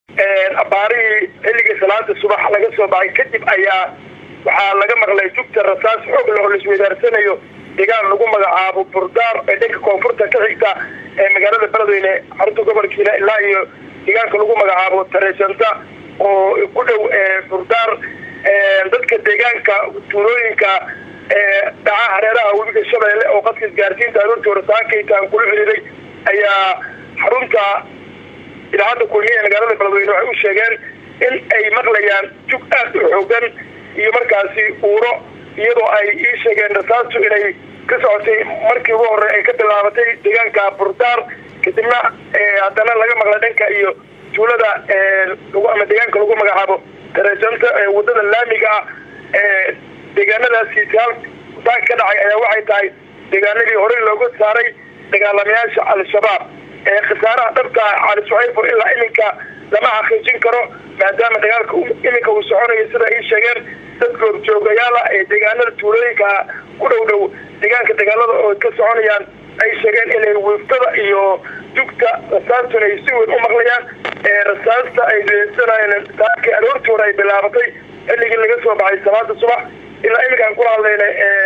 abaarihii xilligii salaada subax laga soo baxay kadib ayaa waxaa laga maqlay jugta rasaas xoog leh oo laisweydaarsanayo deegaan lagu magacaabo burdaar ee dhanka koonfurta ka xigta ee magaalada beledweyne xarunta gobolkiina ilaa iyo deegaanka lagu magacaabo tareysanta oo ku dhow burdaar dadka deegaanka tuulooyinka dhaca hareeraha webiga shabeelle oo qadka isgaarsiinta aroortii horesaakaytaan kula xiriiray ayaa xarunta idaacadda kulmiya ee magaalada beledweyne waxay u sheegeen in ay maqlayaan jug aad u xoogan iyo markaasi uuro iyadoo ay ii sheegeen rasaastu inay ka socotay markii ugu horey ay ka bilaabatay deegaanka burdaar kadibna haddana laga maqlay dhanka iyo tuulada ama deegaanka lagu magacaabo tareesanta wadada laamiga ah ee deegaanadaasi daanka ka dhacay ayaa waxay tahay deegaanadii horey looga saaray dagaalamayaasha al-shabaab ee khasaaraha dhabta cali suxayfo ilaa iminka lama xaqiijin karo maadaama dagaalka iminka uu soconayo sida ay sheegeen dad goobjoogayaala ee deegaanada tuulooyinka ku dhow dhow deegaanka dagaalada oo ka soconayaan ay sheegeen inay wiiftada iyo dugta rasaastuna ay si weyn u maqlayaan ee rasaasta ay deesanayeen saakii aroortii hore ay bilaabatay xilligii laga soo baxay salaada subax ilaa iminkaan kula hadlayna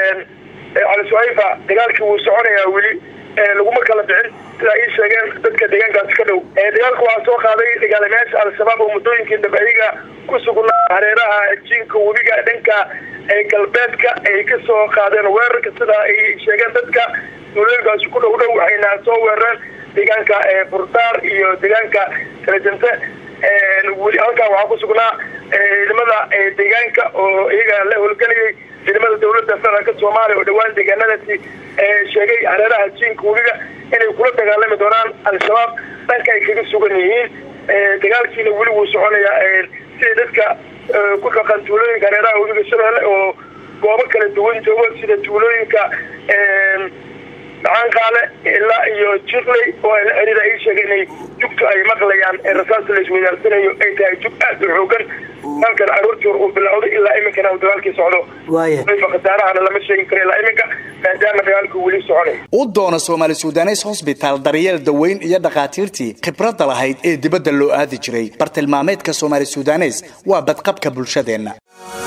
cali suxayfa dagaalkii wuu soconayaa weli laguma kala bixin sidaa ii sheegeen dadka deegaankaasi ka dhow dagaalka waxaa soo qaaday dagaalamayaasha al-shabaab oo muddooyinkii dabaciga ku sugnaa hareeraha jiinka webiga dhanka galbeedka ay ka soo qaadeen weerarka sida ay sheegeen dadka tuulooyinkaasi ku dhow dhow waxayna soo weerareen deegaanka burdaar iyo deegaanka kalejante weli halkaa waxaa ku sugnaa ciidamada deegaanka oo iyaga la howlgelayay ciidamada dawladda federaalka soomaaliya oo dhawaan deegaanadaasi sheegay hareeraha jiinka webiga inay kula dagaalami doonaan al-shabaab dhanka ay kaga sugan yihiin dagaalkiina weli wuu soconayaa sida dadka ku dhaqan tuulooyinka hareeraha webiga shabeelle oo goobo kala duwan joogo sida tuulooyinka dhacaankaale ilaa iyo jirley oo ay la xiriira ay sheegay inay jugtu ay maqlayaan ee rasaasta la isweydaarsanayo ay tahay jug aad u xoogan halkan aroortii hor uu bilowday ilaa iminkana uu dagaalkii socdo waaya khasaarahana lama sheegi karo ilaa iminka maadaama dagaalku weli soconay u doona soomaali sudanes hosbitaal daryeel daweyn iyo dhakhaatiirtii khibradda lahayd ee dibadda loo aadi jiray bartilmaameedka soomaali sudanes waa badqabka bulshadeenna